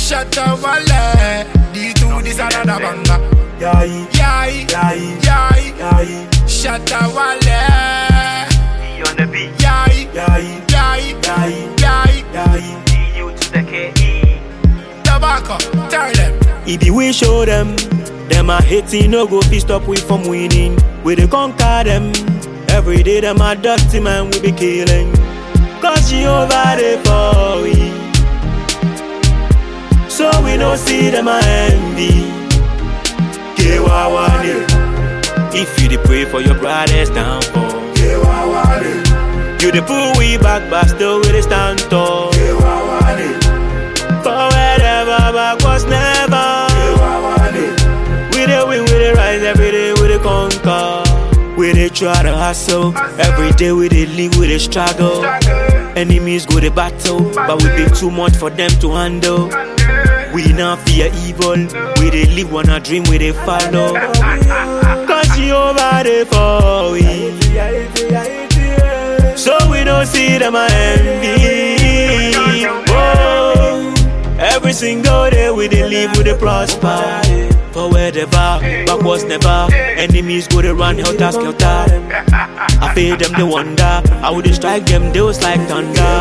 Shut up, wale. D2, this another banger. Yai, Yai, yai, yai. yai, Shut up, wale. E on the beat. Yai, yai, yai, yai, yai. yai. D-U to the K-E. Tobacco, tell them. It be we show them. Them a hating, no go fi stop we from winning. We dey conquer them. Every day them a dirty man we be killing. Cause Jehovah dey for we. So we no see them a envy. Kewawane. If you dey pray for your brother's downfall. Kewawane. You dey pull we back but still we dey stand tall. Kewawane. For wherever back was never. We dey win, we dey rise every day, we dey conquer. We dey try to hustle. Every day we dey live, we dey struggle. Enemies go dey battle, but we be too much for them to handle. We not fear evil. We dey live one a dream, we dey follow. Cause Jehovah dey for we. So we don't see them a envy. Oh, every single day we dey live, we dey prosper. Forward ever, backwards never. Enemies go to run helter skelter. I feel them they wonder. I would strike them, they was like thunder.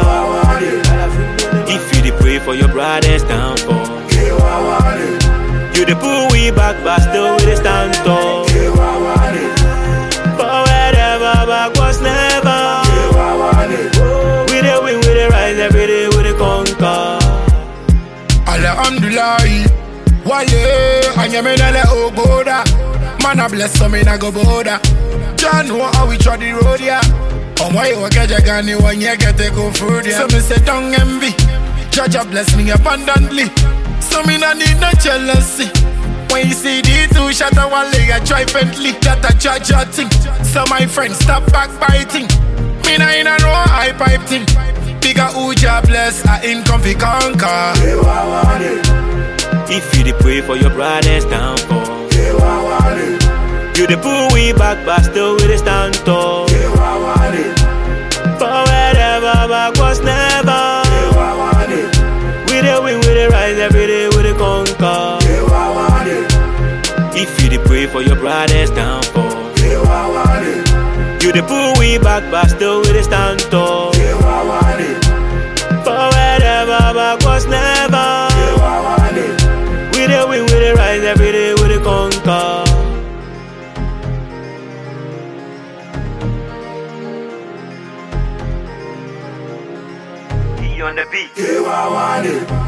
If you dey pray for your brother's downfall, you dey pull we back, but still we dey stand tall. Forward ever, backwards never. We dey win, we dey rise every day, we dey conquer. Alhamdulillah, wale, anyamelele ogoda. Man a bless some in a go boda. John know how we try the road, yeah. On why you get your gun, you want you get to go through, yeah. So me say don't envy. Judge a bless me abundantly. So me no need no jealousy. When you see the two shot a one leg, I try Bentley. That a judge a thing. So my friends stop backbiting. Me nah in a no high pipe thing. Bigger Uja bless, I income fi conquer. If you dey pray for your brother's downfall, you dey pull we back, but still we dey stand tall. Forward ever, backwards never. We dey win, we dey rise every day, we dey conquer. If you dey pray for your brother's downfall, you dey pull we back, but still we dey stand tall. Forward ever, backwards never. We dey win, we dey rise every day, we dey conquer. E on the beat. Kewawane,